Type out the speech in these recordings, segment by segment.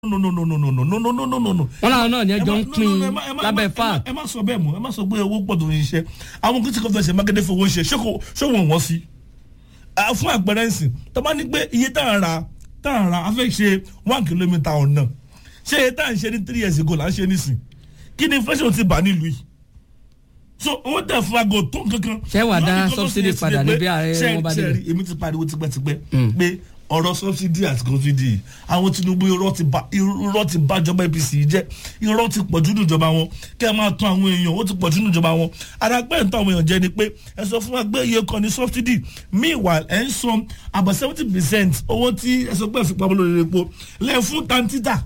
no no no no no no no no no no no no. wọn làwọn náà ní ẹjọ ń ẹ má- pín no, no, ẹ má- ẹ má- lábẹ́ ẹ má- fat ẹ má sọ bẹ́ẹ̀ mọ́ ẹ má sọ pé owó pọ̀ tó ń ṣiṣẹ́ àwọn kìtìkọ́ fẹ́ ṣe mákindé fowó ṣe ṣé kò ṣé wọ́n wọ́n sí. Ah, fún àpẹẹrẹ ǹsìn tó bá ní pé iye tá à ń ra tá à ń ra a fẹ́ ṣe one kilometre ọ̀nà ṣé iye tá à ń ṣe ní three years ago là ń ṣe nísìn kí ni inflation ti bà nílùú yìí so owó tẹ̀ fún aago tó kankan. Ṣé wàá dá Lọ́dún kan tó subsidy ṣe é padà sí ni ní pé bí ààrẹ ṣé- wọn bá ṣé débẹ̀? rí, èmi ti pariwo tipẹ́tipẹ́ pé ọ̀rọ̀ subsidy àti subsidy àwọn tinubu irọ́ ti ba irọ́ ti bá ìjọba apc yìí jẹ́ irọ́ ti pọ̀ jù níjọba wọn kẹ́ ẹ máa tán àwọn èèyàn ó ti pọ̀ jù níjọba wọn adágbẹ́ ń tán àwọn èèyàn jẹ́ ni pé ẹ sọ fún wa pé iye kan ní subsidy meanwhile ẹ ń san about seventy percent owó tí ẹ sọ pé ẹ fi pamọ́ lórí epo lẹ́ fún tantita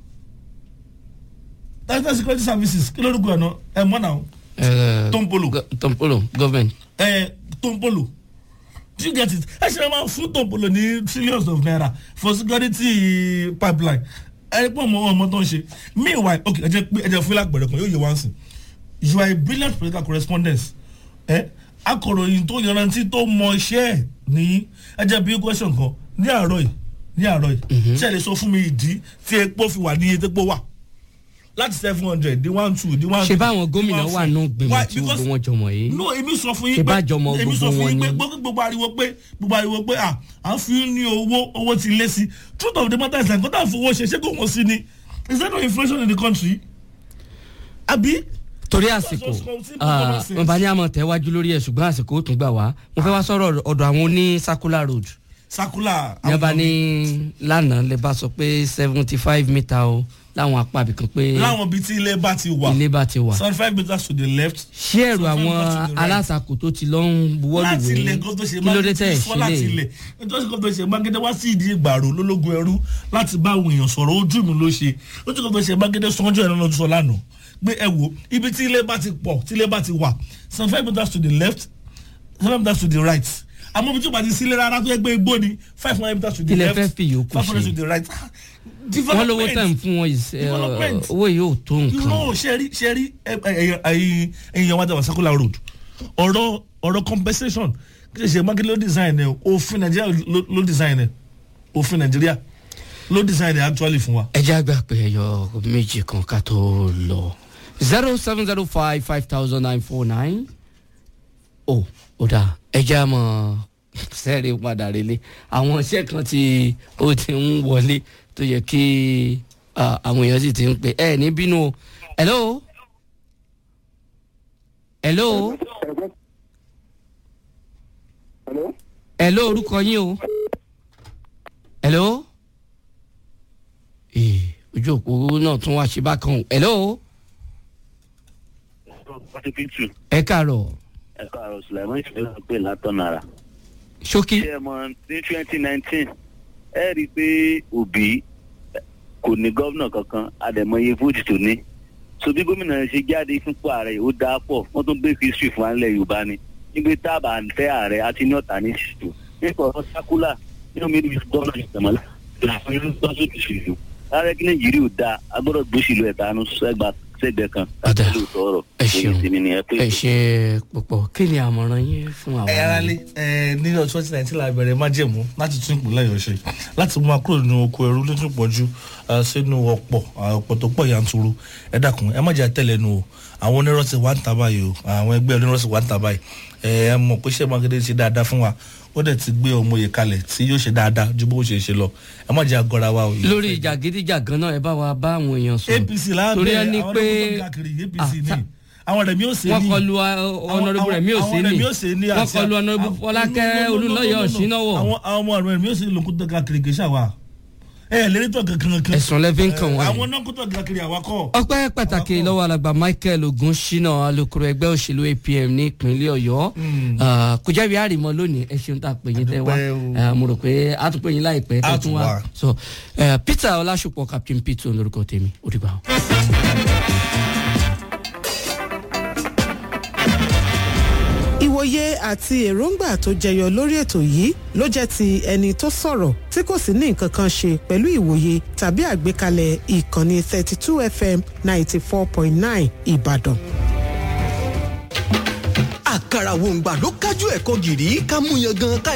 tantita security services kí lórúkọ ẹ̀ náà ẹ̀ mọ́ náà Eh, Tompolo. go- tompolo government ẹ tompolo do you get it ẹ ṣe máa fún tompolo ní trillions of naira for security pipeline ẹ pọ̀ mọ́ ọmọ tó ń ṣe meanwhile ok ẹ jẹ́ pé ẹ jẹ́ fún lápẹ̀rẹ̀ kan yóò yẹ wá sí you are a brilliant political correspondent ẹ akọ̀ròyìn tó yanrantí tó mọ iṣẹ́ ẹ̀ ní ẹ jẹ́ bí question kan ní àárọ̀ yìí ní àárọ̀ yìí ṣe lè sọ fún mi ìdí tí epo fi wà ní iye tepo wà láti seven hundred di one two di one ṣe three, báwọn di gómìnà one wà four. nù Why? gbìmọ̀ tí Because- gbogbo wọn jọmọ yìí no èmi sọ fún Ṣé yín bá jọmọ èmi sọ gbogbo fún wọn yín pé ni? gbogbo gbogbo ariwo pé gbogbo ariwo pé à à ń fi ní owó owó ti lé sí truth of the matter is like kó tá à ń fowó ṣe ṣé kò wọ́n sí ni is there no inflation in the country àbí. torí àsìkò wọn bá ní àmọ tẹwájú lórí ẹ ṣùgbọn àsìkò ó tún gbà wá mo fẹ́ wá sọ̀rọ̀ ọ̀dọ̀ àwọn oní circular road circular. ní ọba ní lánàá lè bá sọ pé seventy five metre o láwọn apá ibìkan pé láwọn ibi tí ilé bá ti wà ilé bá ti wà seventy five metres to the left. ṣé ẹ̀rù 75 àwọn meters to the right. alátakò tó ti lọ ń láti ilẹ̀ buwọ́lùwé kó tó ṣe kí ló dé tẹ̀ fọ́ láti ṣe lè ilẹ̀ nítorí kó tó ṣe mágídé wá sí ìdí ìgbàro lólógún ẹrú láti bá àwọn èèyàn sọ̀rọ̀ ojú mi ló ṣe lójú kó tó ṣe mágídé sọ́njọ́ ẹ̀rọ lọ́dún sọ lánàá pé ẹ wo ibi tí ilé bá ti pọ̀ tí ilé bá ti wà seventy five meters to the left seven meters to the right àmọ́ ibi tí o bá ti sílé rárá tó yẹ pé igbó ni five hundred meters to the Kí lẹ left fẹ́ fi yòókù five hundred ṣe? to the right wọn lówó tẹ̀ ń fún wọn is- eh, Development. owó yìí ò tó nǹkan irọ́ ṣẹ́rí ṣẹ́rí ẹ̀yìn yẹn wá dáwà circular road ọ̀rọ̀ ọ̀rọ̀ compensation kí ṣe ṣe mákindé ló design ẹ̀ òfin nàìjíríà ló- ló design ẹ̀ òfin nàìjíríà ló design ẹ̀ actually fún wa. ẹ jẹ́ àgbà pé ẹyọ méjì kan ká tó lọ zero seven zero five five thousand nine four nine o ò dà ẹ jẹ́ àmọ́ sẹ́ẹ̀rì padà relé àwọn iṣẹ́ kan tí ó ti ń wọlé tó yẹ kí ah, àwọn èèyàn sì ti ń pè ẹ ní bínú o hello hello Hello? hello orúkọ yín o hello ee ojú òpó náà tún wá ṣe bákan o hello Pàtíkìtù ẹ káàárọ̀ ẹ̀ka àrò Sùlẹ̀mọ́ ìṣẹ̀lẹ̀ pé látọ̀nara. ṣókí Ṣé ẹ mọ̀ ní twenty nineteen ẹ rí i pé Òbí kò ní gómìnà kankan àdèmọye fújì tó ní. So bí gómìnà ṣe jáde fúnpọ̀ ààrẹ ó dáa pọ̀ wọ́n tún gbé history fún alẹ́ Yorùbá ni. Nígbà táàbà ń fẹ́ ààrẹ àti ní ọ̀tá ní ìṣètò. Nípa ọ̀rọ̀ sákúlà nínú mi ní gómìnà ìṣẹ̀mọ́lá. Ìlànà ìlú tó ṣe ti ṣèlú. Ààrẹ kí Nàìjíríà ò dáa agbọ́dọ̀ gbóṣìlú ẹ̀tanú sẹ́gbẹ̀ẹ́ kan. Ọ̀dà. Láti lóòótọ́ ọ̀rọ̀. ẹ ṣeun Èyí sì ni ẹ pé ẹ ṣe púpọ̀ kí ni àmọ̀ràn yín fún àwọn ẹ ara lé ẹ ní ọdún twenty nineteen la bẹ̀rẹ̀ májẹ̀mú láti tún ìpínlẹ̀ ọ̀yọ́ ṣe láti mú akúrò nínú oko ẹrú lójú pọ̀jù eh, sínú ọ̀pọ̀ ah, ọ̀pọ̀ tó pọ̀ yanturu ẹ dákun ẹ má jẹ́ àtẹ̀lẹ́nu o àwọn onírọ̀ ti wá ń ta báyìí o àwọn ẹgbẹ́ onírọ̀ ti wá ń ta báyìí ẹ ẹ mọ̀ pé ṣé mákindé ṣe dáadáa fún wa ó dẹ̀ ti gbé ọmọ yìí kalẹ̀ tí yóò ṣe dáadáa ju bó ṣe ṣe lọ ẹ má jẹ́ àgọ́ra wa o. lórí ìjàgídíjàgan náà ẹ bá wa bá àwọn èèyàn sọ̀rọ̀ apc lábẹ́ torí ẹ ní àwọn pé ọlọ́kùnrin káàkiri apc Ah, ní ta- àwọn rẹ̀ mi ò ṣe ní wọ́n kọlu ọ̀nàrẹ́bù rẹ̀ mí ò sí àwọn ní Rẹ̀mí Òsèní wọ́n àti- kọlu ọ̀nàrẹ́bù àwọn- fọlákẹ́ no, no, no, no, olùlọ́yọ̀ no, no, no. ọ̀ṣínáwọ̀ àwọn àwọn ọmọ rẹ̀ mi ò sì lòkú tó káàkiri kì í ṣàwà ẹ ẹ lérí tó kankan kan ẹ̀sùn lẹ́fí ń kàn wọ́n àwọn yìí. náà kó tó káàkiri àwa kọ́ ọpẹ́ pàtàkì lọ́wọ́ alàgbà michael ogunṣínà alukoro ẹgbẹ́ òṣèlú apm ní ìpínlẹ̀ ọ̀yọ́ Ah, kò jẹ́bi àrìmọ́ lónìí ẹ ṣeun tá a pè yín tẹ́ wá Adúpẹ́ o. Ah, mo rò pé a tún pè yín láìpẹ́ A tẹ́ tún tún wá wá. so eh, peter ọlásùpọ̀ captain peter olórúkọ tèmi ó dìgbà o. ìwòye àti èròǹgbà tó jẹyọ lórí ètò yìí ló jẹ́ ti ẹni tó sọ̀rọ̀ tí kò sì ní nǹkan kan ṣe pẹ̀lú ìwòye tàbí àgbékalẹ̀ ìkànnì 32 fm 94.9 ìbàdàn. àkàrà wòǹgbà ló kájú ẹ̀kọ́ gìrì ká mú yan gan ká